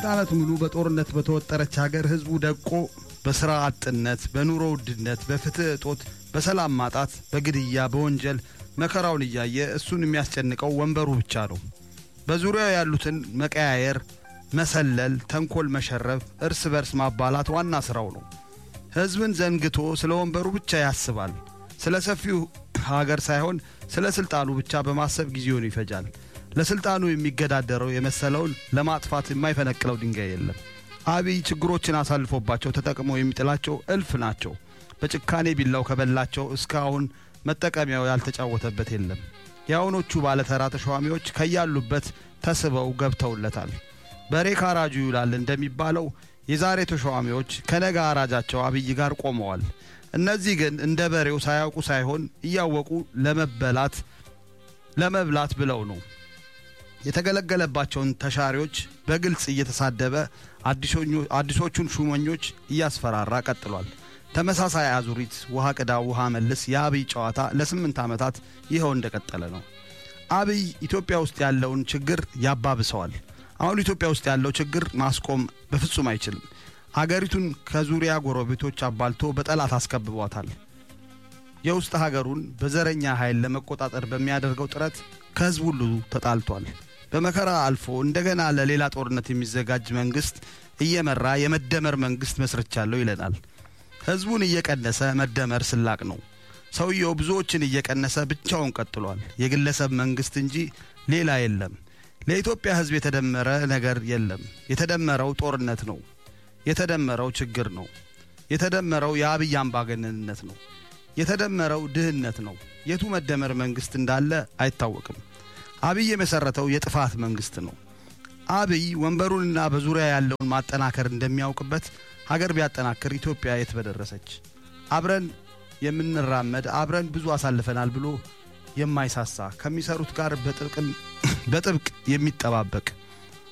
ዓመት ሙሉ በጦርነት በተወጠረች ሀገር ህዝቡ ደቆ በሥራ አጥነት፣ በኑሮ ውድነት፣ በፍትሕ እጦት፣ በሰላም ማጣት፣ በግድያ፣ በወንጀል መከራውን እያየ እሱን የሚያስጨንቀው ወንበሩ ብቻ ነው። በዙሪያው ያሉትን መቀያየር፣ መሰለል፣ ተንኮል መሸረብ፣ እርስ በርስ ማባላት ዋና ሥራው ነው። ሕዝብን ዘንግቶ ስለ ወንበሩ ብቻ ያስባል። ስለ ሰፊው ሀገር ሳይሆን ስለ ሥልጣኑ ብቻ በማሰብ ጊዜውን ይፈጃል። ለሥልጣኑ የሚገዳደረው የመሰለውን ለማጥፋት የማይፈነቅለው ድንጋይ የለም። አብይ ችግሮችን አሳልፎባቸው ተጠቅሞ የሚጥላቸው እልፍ ናቸው። በጭካኔ ቢላው ከበላቸው እስካሁን መጠቀሚያው ያልተጫወተበት የለም። የአሁኖቹ ባለተራ ተሿሚዎች ከያሉበት ተስበው ገብተውለታል። በሬ ካራጁ ይውላል እንደሚባለው የዛሬ ተሿሚዎች ከነገ አራጃቸው አብይ ጋር ቆመዋል። እነዚህ ግን እንደ በሬው ሳያውቁ ሳይሆን እያወቁ ለመበላት ለመብላት ብለው ነው። የተገለገለባቸውን ተሻሪዎች በግልጽ እየተሳደበ አዲሶቹን ሹመኞች እያስፈራራ ቀጥሏል። ተመሳሳይ አዙሪት ውሃ ቅዳ ውሃ መልስ የአብይ ጨዋታ ለስምንት ዓመታት ይኸው እንደቀጠለ ነው። አብይ ኢትዮጵያ ውስጥ ያለውን ችግር ያባብሰዋል። አሁን ኢትዮጵያ ውስጥ ያለው ችግር ማስቆም በፍጹም አይችልም። ሀገሪቱን ከዙሪያ ጎረቤቶች አባልቶ በጠላት አስከብቧታል። የውስጥ ሀገሩን በዘረኛ ኃይል ለመቆጣጠር በሚያደርገው ጥረት ከሕዝብ ሁሉ ተጣልቷል። በመከራ አልፎ እንደገና ለሌላ ጦርነት የሚዘጋጅ መንግስት እየመራ የመደመር መንግስት መስርቻለሁ ይለናል። ሕዝቡን እየቀነሰ መደመር ስላቅ ነው። ሰውየው ብዙዎችን እየቀነሰ ብቻውን ቀጥሏል። የግለሰብ መንግስት እንጂ ሌላ የለም። ለኢትዮጵያ ሕዝብ የተደመረ ነገር የለም። የተደመረው ጦርነት ነው። የተደመረው ችግር ነው። የተደመረው የአብይ አምባገነንነት ነው። የተደመረው ድህነት ነው። የቱ መደመር መንግስት እንዳለ አይታወቅም። አብይ የመሰረተው የጥፋት መንግስት ነው። አብይ ወንበሩንና በዙሪያ ያለውን ማጠናከር እንደሚያውቅበት ሀገር ቢያጠናክር ኢትዮጵያ የት በደረሰች። አብረን የምንራመድ አብረን ብዙ አሳልፈናል ብሎ የማይሳሳ ከሚሰሩት ጋር በጥብቅ የሚጠባበቅ